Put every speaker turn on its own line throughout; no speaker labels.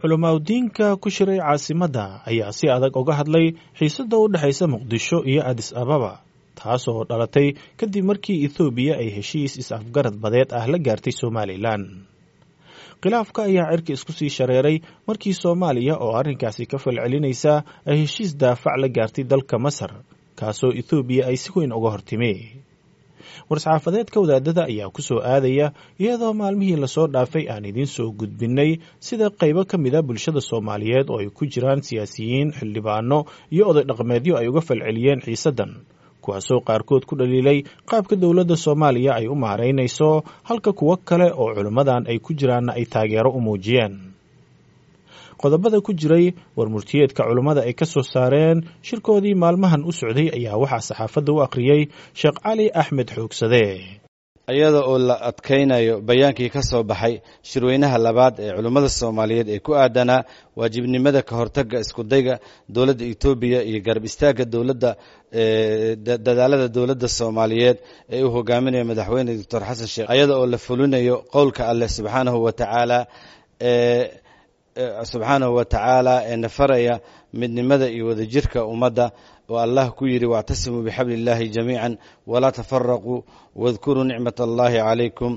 culamaadudiinka ku shiray caasimadda ayaa si adag uga hadlay xiisadda u dhexaysa muqdisho iyo adis ababa taasoo dhalatay kadib markii ethoobiya ay heshiis is-afgarad badeed ah la gaartay somalilan khilaafka ayaa cirka isku sii shareeray markii soomaaliya oo arrinkaasi ka falcelinaysa ay heshiis daafac la gaartay dalka masar kaasoo ethoobiya ay si weyn uga hortimi war-saxaafadeedka wadaadada ayaa ku soo aadaya iyadoo maalmihii lasoo dhaafay aan idiin soo gudbinnay sida qaybo ka mid a bulshada soomaaliyeed oo ay ku jiraan siyaasiyiin xildhibaano iyo oday dhaqameedyo ay uga falceliyeen xiisaddan kuwaasoo qaarkood ku dhaliilay qaabka dowladda soomaaliya ay u maaraynayso halka kuwo kale oo culimmadan ay ku jiraanna ay taageero u muujiyeen qodobada ku jiray war murtiyeedka culummada ay ka soo saareen shirkoodii maalmahan u socday ayaa waxaa saxaafadda u akhriyey sheekh cali axmed xoogsade
iyada oo la adkaynayo bayaankii ka soo baxay shirweynaha labaad ee culimmada soomaaliyeed ee ku aadanaa waajibnimada ka hortagga iskudayga dowladda etoobiya iyo garab istaagga dowladda dadaalada dowladda soomaaliyeed ee uu hogaaminayo madaxweyne doctor xasan sheekh iyada oo la fulinayo qowlka alleh subxaanahu wa tacaala ee subxaanahu wa tacaala ee nafaraya midnimada iyo wadajirka ummadda oo allah ku yidhi wاctasimuu bixabli اllahi jamiica walaa tafaraquu wadkuruu nicmat allahi calaykum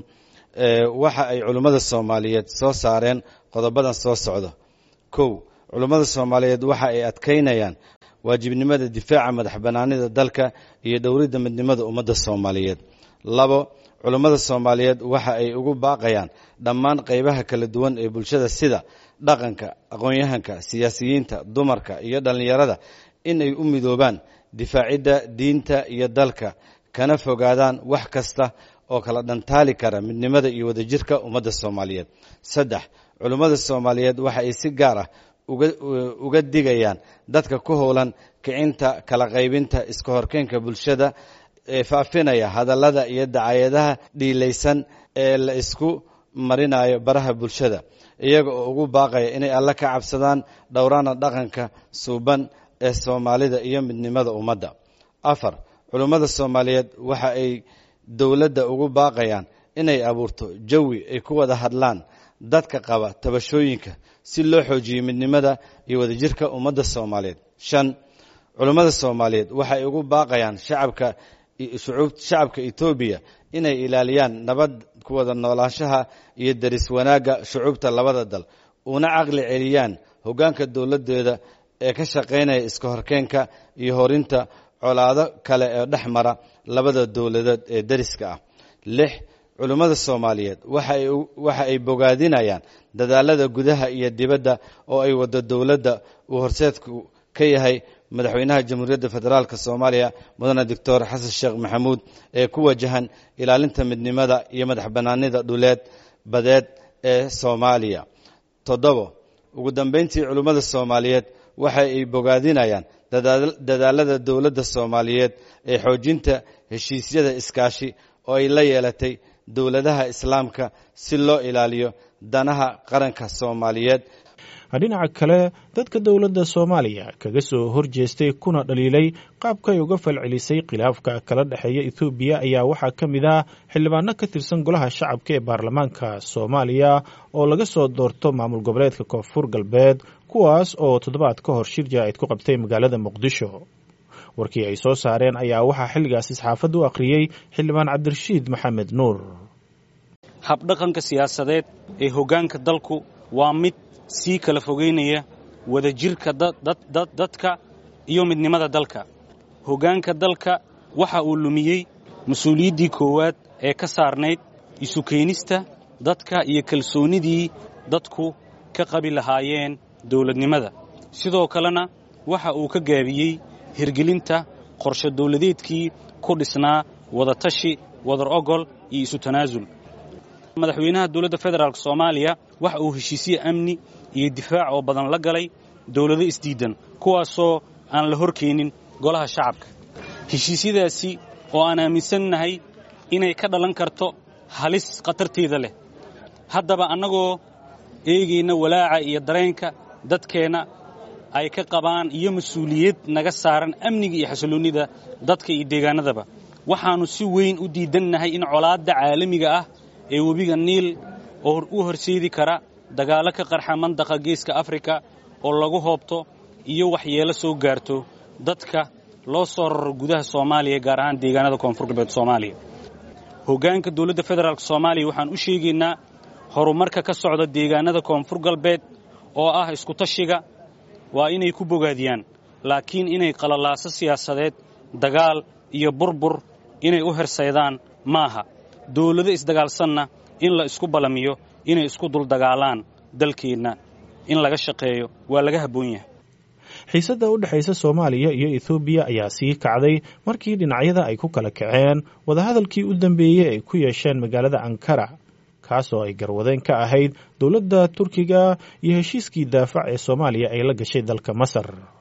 waxa ay culummada soomaaliyeed soo saareen qodobadan soo socda kow culummada soomaaliyeed waxa ay adkaynayaan waajibnimada difaaca madax banaanida dalka iyo dhowridda midnimada ummadda soomaaliyeed labo culummada soomaaliyeed waxa ay ugu baaqayaan dhammaan qaybaha kala duwan ee bulshada sida dhaqanka aqoon-yahanka siyaasiyiinta dumarka iyo dhallinyarada in ay u midoobaan difaacidda diinta iyo dalka kana fogaadaan wax kasta oo kala dhantaali kara midnimada iyo wadajirka ummadda soomaaliyeed saddex culummada soomaaliyeed waxa ay si gaar ah uga digayaan dadka ku howlan kicinta kala qaybinta iska horkeenka bulshada ee faafinaya hadallada iyo dacayadaha dhiilaysan ee la isku marinayo baraha bulshada iyaga oo ugu baaqaya inay alle ka cabsadaan dhowraana dhaqanka suuban ee soomaalida iyo midnimada ummadda afar culummada soomaaliyeed waxa ay dowladda ugu baaqayaan inay abuurto jawi ay ku wada hadlaan dadka qaba tabashooyinka si loo xoojiyo midnimada iyo wadajirka ummadda soomaaliyeed shan culummada soomaaliyeed waxay ugu baaqayaan shacabka shacabka etoobiya inay ilaaliyaan nabad ku wada noolaanshaha iyo deris wanaagga shucuubta labada dal una caqli celiyaan hoggaanka dowladdeeda ee ka shaqaynaya iska horkeenka iyo horinta colaado kale ee dhex mara labada dowladood ee deriska ah lix culummada soomaaliyeed waxa ay bogaadinayaan dadaalada gudaha iyo dibadda oo ay waddo dowladda uu horseedku ka yahay madaxweynaha jamhuuriyadda federaalk soomaaliya mudane doctor xasan sheekh maxamuud ee ku wajahan ilaalinta midnimada iyo madax bannaanida dhuleed badeed ee soomaaliya toddobo ugu dambayntii culummada soomaaliyeed waxa ay bogaadinayaan dadaalada dowladda soomaaliyeed ee xoojinta heshiisyada iskaashi oo ay la yeelatay dowladaha islaamka si loo ilaaliyo danaha qaranka soomaaliyeed
dhinaca kale dadka dowladda soomaaliya kaga soo horjeestay kuna dhaliilay qaabka ay uga falcelisay khilaafka kala dhexeeya ethoobiya ayaa waxaa ka mid ah xildhibaano ka tirsan golaha shacabka ee baarlamaanka soomaaliya oo laga soo doorto maamul goboleedka koonfur galbeed kuwaas oo toddobaad ka hor shir jaa-id ku qabtay magaalada muqdisho warkii ay soo saareen ayaa waxaa xilligaasi saxaafadda u akhriyey xildhibaan cabdirashiid maxamed nuur
habdhaqanka siyaasadeed ee hoggaanka dalku waa mid sii kala fogeynaya wadajirka dadka iyo midnimada dalka hoggaanka dalka waxa uu lumiyey mas-uuliyaddii koowaad ee ka saarnayd isu keenista dadka iyo kalsoonnidii dadku ka qabi lahaayeen dawladnimada sidoo kalena waxa uu ka gaabiyey hirgelinta qorshe dawladeedkii ku dhisnaa wadatashi wadar ogol iyo isu tanaasul madaxweynaha dowladda federaalk soomaaliya waxa uu heshiisye amni iyo difaac oo badan la galay dowlado isdiidan kuwaasoo aan la horkeenin golaha shacabka heshiisyadaasi oo aan aaminsannahay inay ka dhalan karto halis khatarteeda leh haddaba annagoo eegayna walaaca iyo dareenka dadkeenna ay ka qabaan iyo mas-uuliyad naga saaran amniga iyo xasilloonnida dadka iyo deegaanadaba waxaannu si weyn u diidannahay in colaadda caalamiga ah ee webiga niil oo u horseedi kara dagaallo ka qarxa mandaqa geeska afrika oo lagu hoobto iyo waxyeelo soo gaarto dadka loo soo raro gudaha soomaaliya gaar ahaan deegaanada koonfur galbeed soomaaliya hoggaanka dowladda federaalk soomaaliya waxaan u sheegaynaa horumarka ka socda deegaanada koonfur galbeed oo ah iskutashiga waa inay ku bogaadiyaan laakiin inay qalalaaso siyaasadeed dagaal iyo burbur inay u hersaydaan maaha dawlado isdagaalsanna in la isku ballamiyo inay isku duldagaalaan dalkeenna in laga shaqeeyo waa laga habboon yahay
xiisadda u dhexaysa soomaaliya iyo ethoobiya ayaa sii kacday markii dhinacyada ay ku kala kaceen wadahadalkii u dambeeyey ay ku yeesheen magaalada ankara kaas oo ay garwadeen ka ahayd dowladda turkiga iyo heshiiskii daafac ee soomaaliya ay la gashay dalka masar